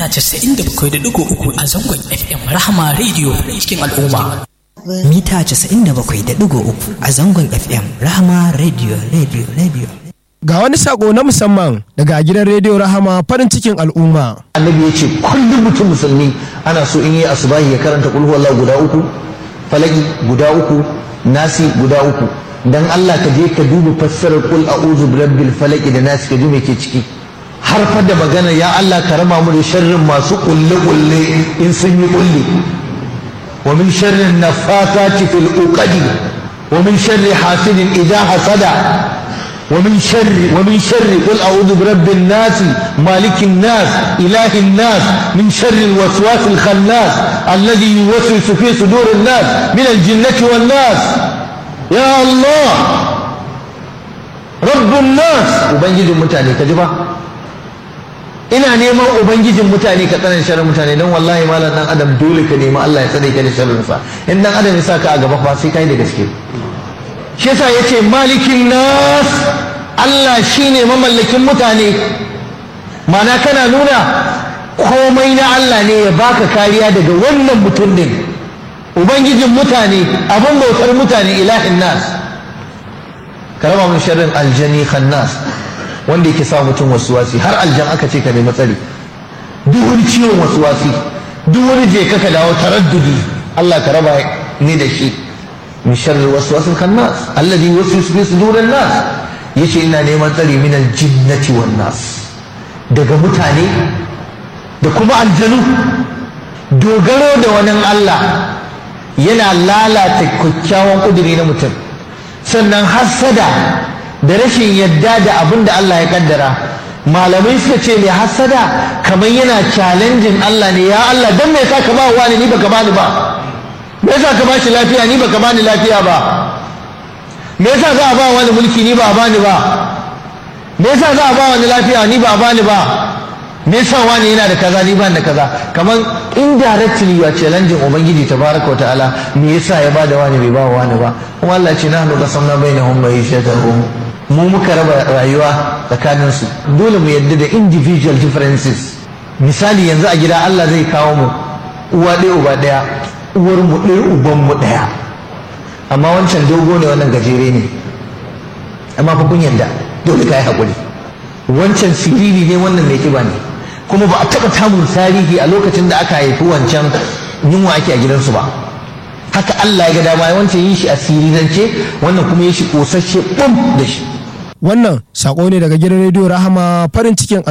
mita 97.3 a zangon FM Rahama Radio cikin al'umma. Mita 97.3 a zangon FM Rahama Radio Radio Radio. Ga wani sako na musamman daga gidan rediyo Rahama farin cikin al'umma. annabi ya ce kullum mutum musulmi ana so in yi asubahi ya karanta kulhu wallahu guda uku falaki guda uku nasi guda uku dan Allah ka je ka duba fassarar kul a'udhu birabbil falaki da nasi ka ji me ke ciki har fa da magana ya Allah ka rama mu da sharrin masu kulle kulle in sun yi kulle wa min sharrin nafathati fil uqadi wa min sharri hasidin idha hasada ومن شر ومن شر قل اعوذ برب الناس مالك الناس اله الناس من شر الوسواس الخناس الذي يوسوس في صدور الناس من الجنه والناس يا الله رب الناس ubangijin mutane ka ji ba ina neman ubangijin mutane ka tsanan sharrin mutane don wallahi malam dan adam dole ka nemi Allah ya tsare ka da sharrin sa in dan adam ya sa ka a gaba fa sai kai da gaske shi yasa yace malikin nas Allah shine mamallakin mutane mana kana nuna komai na Allah ne ya baka kariya daga wannan mutum din ubangijin mutane abin bautar mutane ilahin nas karama min sharrin aljani khannas wanda yake sa mutum wasuwasi har aljan aka ce ka nemi tsari duk wani ciwon wasuwasi duk wani je ka dawo taraddudi Allah ka raba ni da shi min sharri waswasil khannas alladhi yuwaswisu fi sudurin nas yace ina neman tsari min aljinnati wan nas daga mutane da kuma aljanu dogaro da wani Allah yana lalata kyakkyawan kuduri na mutum sannan hassada da rashin yadda da abin da Allah ya kaddara malamai suka ce mai hassada kamar yana challenging Allah ne ya Allah dan me yasa ka ba wani ni baka bani ba me yasa ka bashi lafiya ni baka bani lafiya ba me yasa za a ba wani mulki ni ba a bani ba me yasa za a ba wani lafiya ni ba a bani ba me yasa wani yana da kaza ni ba da kaza kamar indirectly you are challenging ubangiji tabaraka wa ta'ala me yasa ya bada wani bai ba wani ba kuma Allah ce nahnu qasamna bainahum ma'ishatahum mu muka raba rayuwa tsakanin su dole mu yadda da individual differences misali yanzu a gida Allah zai kawo mu uwa ɗaya uba ɗaya uwar mu ɗaya uban mu ɗaya amma wancan dogo ne wannan gajere ne amma fa kun yadda dole ka yi haƙuri wancan siriri ne wannan mai kiba ne kuma ba a taɓa tamun tarihi a lokacin da aka haifi wancan yunwa ake a gidansu ba haka Allah ya ga dama wancan yin shi a sirirance wannan kuma yin shi ƙosasshe ɓum da shi Wannan sako ne daga gidan rediyo Rahama farin cikin